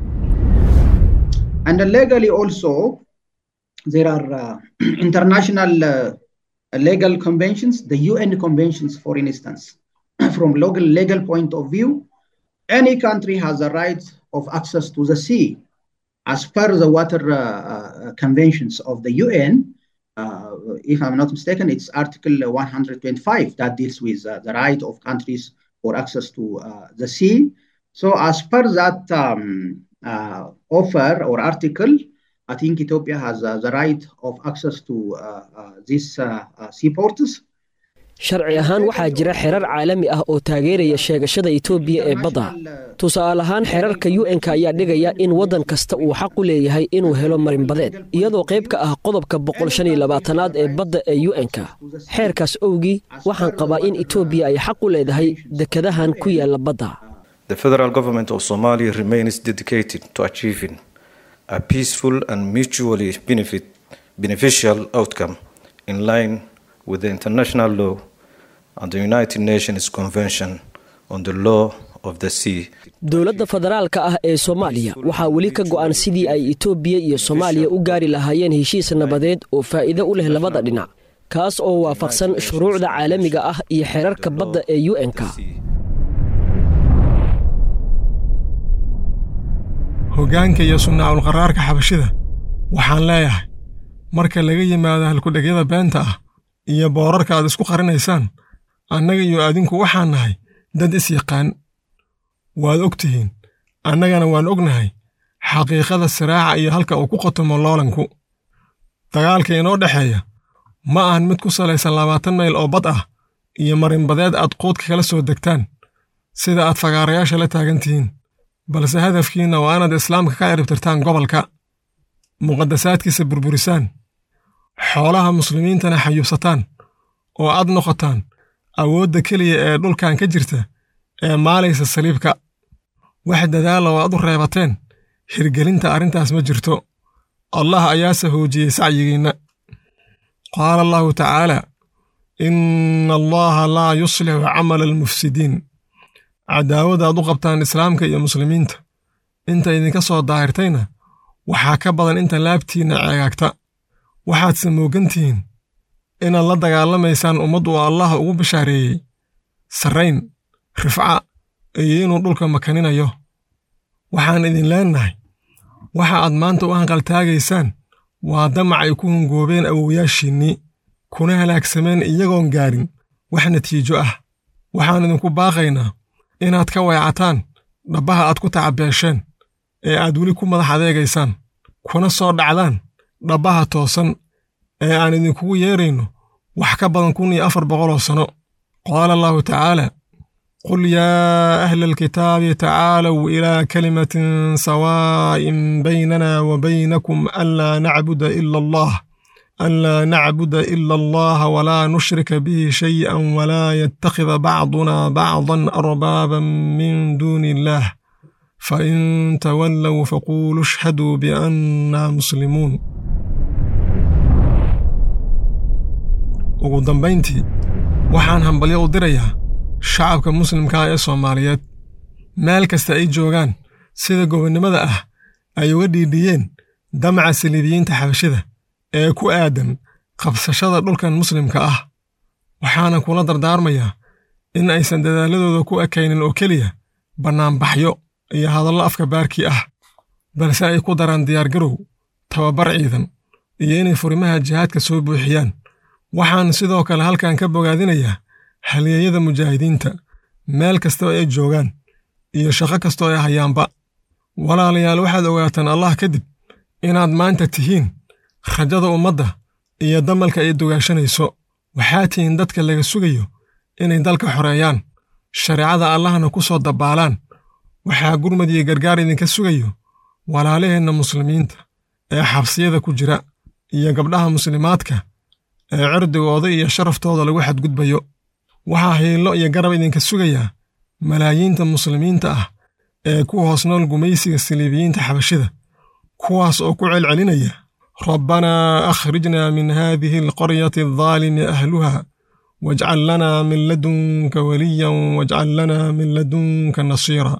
And legally also, there are uh, international uh, legal conventions, the UN conventions, for instance. From local legal point of view, any country has the right of access to the sea. As per the water uh, uh, conventions of the UN, uh, if I'm not mistaken, it's Article 125 that deals with uh, the right of countries for access to uh, the sea. So, as per that um, uh, offer or article, I think Ethiopia has uh, the right of access to uh, uh, these uh, uh, seaports. sharci ahaan waxaa jira xerar caalami ah oo taageeraya sheegashada etoobiya ee badda tusaale ahaan xerarka u-n-ka ayaa dhigaya in waddan kasta uu xaq u leeyahay inuu helo marinbadeed iyadoo qayb ka ah qodobka boqol shan iyo labaatanaad ee badda ee u-n-ka xeerkaas owgii waxaan qabaa in etoobiya ay xaq u leedahay dekadahan ku yaala badda The federal government of Somalia remains dedicated to achieving a peaceful and mutually benefit, beneficial outcome in line with the international law and the United Nations Convention on the law of the sea. dowladda federaalka ah ee soomaaliya waxaa weli ka go'an sidii ay etoobiya iyo soomaaliya u gaari lahaayeen heshiis nabadeed oo faa'iido u leh labada dhinac kaas oo waafaqsan shuruucda caalamiga ah iyo xeerarka badda ee u n-ka hoggaanka iyo sunnaaculqaraarka xabashida waxaan leeyahay marka laga yimaado halkudhegyada beenta ah iyo boorarka aad isku qarinaysaan annaga iyo adinku waxaan nahay dad is yaqaan waad og tihiin annagana waan ognahay xaqiiqada siraaca iyo halka uu ku khotomo loolanku dagaalka inoo dhexeeya ma ahan mid ku salaysan labaatan mayl oo bad ah iyo marinbadeed aad quudka kala soo degtaan sida aad fagaarayaasha la taagan tihiin balse hadafkiinna waa inaad islaamka ka ciribtirtaan gobolka muqaddasaadkiisa burburisaan xoolaha muslimiintana xayuubsataan oo aad noqotaan awoodda keliya ee dhulkan ka jirta ee maalaysa saliibka wax dadaala oo aad u reebateen hirgelinta arrintaas ma jirto allah ayaase hoojiyey sacyigiinna qaala allahu tacaala inna allaha laa yuslixu camala almufsidiin cadaawada aad u qabtaan islaamka iyo muslimiinta inta idinka soo daahirtayna waxaa ka badan inta laabtiinna ceegaagta waxaadse moogan tihiin inaad la dagaalamaysaan ummad uu allah ugu bishaareeyey sarrayn rifca iyo inuu dhulka makaninayo waxaan idin leennahay waxa aad maanta u hanqaltaagaysaan waa damac ay ku hungoobeen awowyaashiinnii kuna halaagsameen iyagoon gaadhin wax natiijo ah waxaan idinku baaqaynaa inaad ka weecataan dhabbaha aad ku tacabeesheen ee aad weli ku madax adeegaysaan kuna soo dhacdaan dhabbaha toosan ee aan idinkugu yeedrayno wax ka badan kun iyo afar boqoloo sanno qaala allahu tacaala qul yaa ahla alkitaabi tacaalow ilaa kalimatin sawaa'in baynana wa baynakum anlaa nacbuda ila allah anlaa nacbuda ila allaha walaa nushrika bihi shay'an walaa yattakhida bacduna bacdan arbaaban min duuni illaah fain tawallow faquuluu ishhaduu biannaa muslimuun ugu dambayntii waxaan hambalyo u dirayaa shacabka muslimkaa ee soomaaliyeed meel kasta ay joogaan sida gobonnimada ah ay uga dhiidhiyeen damaca saliibiyiinta xabashida ee ku aadan qabsashada dhulkan muslimka ah waxaana kula dardaarmayaa in aysan dadaaladooda ku ekaynin oo keliya bannaanbaxyo iyo hadallo afka baarkii ah balse ay ku daraan diyaargarow tababar ciidan iyo inay furimaha jihaadka soo buuxiyaan waxaan sidoo kale halkan ka bogaadinayaa halyeeyada mujaahidiinta meel kastoo ay joogaan iyo shaqo kastoo ay hayaanba walaalayaal waxaad ogaataan allah kadib inaad maanta tihiin rajada ummadda iyo damalka ay dugaashanayso waxaa tihiin dadka laga sugayo inay dalka xoreeyaan shareecada allahna ku soo dabbaalaan waxaa gurmad iyo gargaar idinka sugayo walaalaheenna muslimiinta ee xabsiyada ku jira iyo gabdhaha muslimaadka ee cirdigooda iyo sharaftooda lagu xadgudbayo waxaa hiillo iyo garab idinka sugayaa malaayiinta muslimiinta ah ee ku hoos nool gumaysiga saliibiyiinta xabashida kuwaas oo ku celcelinaya rabbanaa akhrijnaa min haadihi alqaryati aldaalimi ahluha wajcal lanaa min ladunka waliyan wajcal lanaa min ladunka nasiira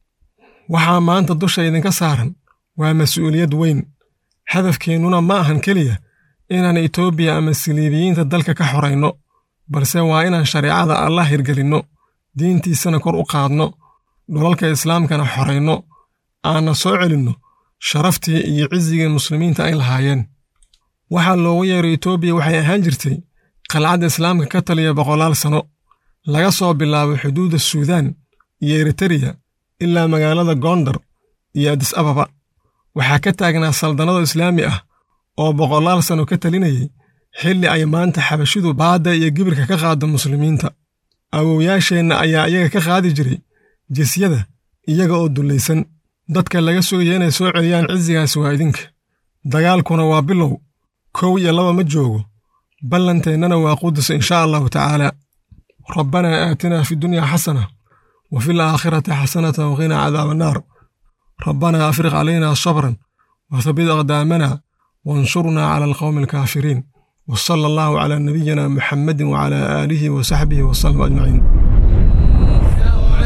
waxaa maanta dusha idinka saaran waa mas-uuliyad weyn hadafkeennuna ma ahan keliya inaan etoobiya ama saliibiyiinta dalka ka xorayno balse waa inaan shareecada allah hirgelinno diintiisana kor u qaadno dholalka islaamkana xorayno aanna soo celinno sharaftii iyo cisigii muslimiinta ay lahaayeen waxaa loogu yeeray etoobiya waxay ahaan jirtay qalcadda islaamka ka taliya boqolaal sanno laga soo bilaabo xuduudda suudaan iyo eritereya ilaa magaalada gondar iyo adis ababa waxaa ka taagnaa saldannado islaami ah oo boqolaal sanno ka talinayay xilli ay maanta xabashidu baadda iyo gibirka ka qaaddo muslimiinta awowyaasheenna ayaa iyaga ka qaadi jiray jisyada iyaga oo dullaysan dadka laga sugaya inay soo celiyaan cisigaas waa idinka dagaalkuna waa bilow kow iyo laba ma joogo ballanteennana waa qudus inshaa allahu tacaala rabbanaa aatinaa fi dunyaa xasana wa fi alaakhirati xasanata waqinaa cadaaba annaar rabbanaa afriq calaynaa sabran wa habit aqdaamana wansurnaa cala alqawmi alkaafiriin وصلى الله على نبينا محمد وعلى آله وصحبه وسلم أجمعين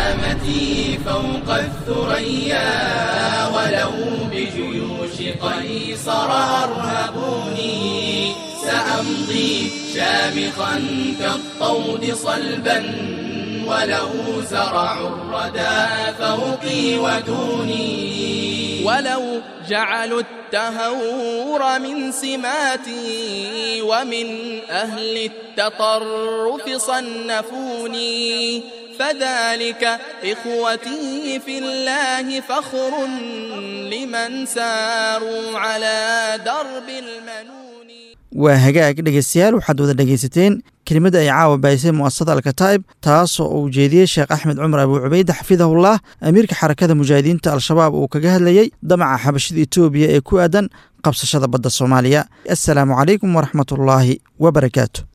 علامتي فوق الثريا ولو بجيوش قيصر أرهبوني سأمضي شامخا كالطود صلبا ولو زرعوا الردى فوقي ودوني ولو جعلوا التهور من سماتي ومن أهل التطرف صنفوني فذلك إخوتي في الله فخر لمن ساروا على درب المنون waa hagaag dhegaystayaal waxaad wada dhegaysateen kelimada ay caawa bahisay mu'asasada alkataa'ib taasoo uu jeediyey sheekh axmed cumar abuu cubayde xafidahullah amiirka xarakada mujaahidiinta al-shabaab uu kaga hadlayey damaca xabashida etoobiya ee ku aadan qabsashada badda soomaaliya assalaamu calaykum waraxmatullaahi wabarakaatu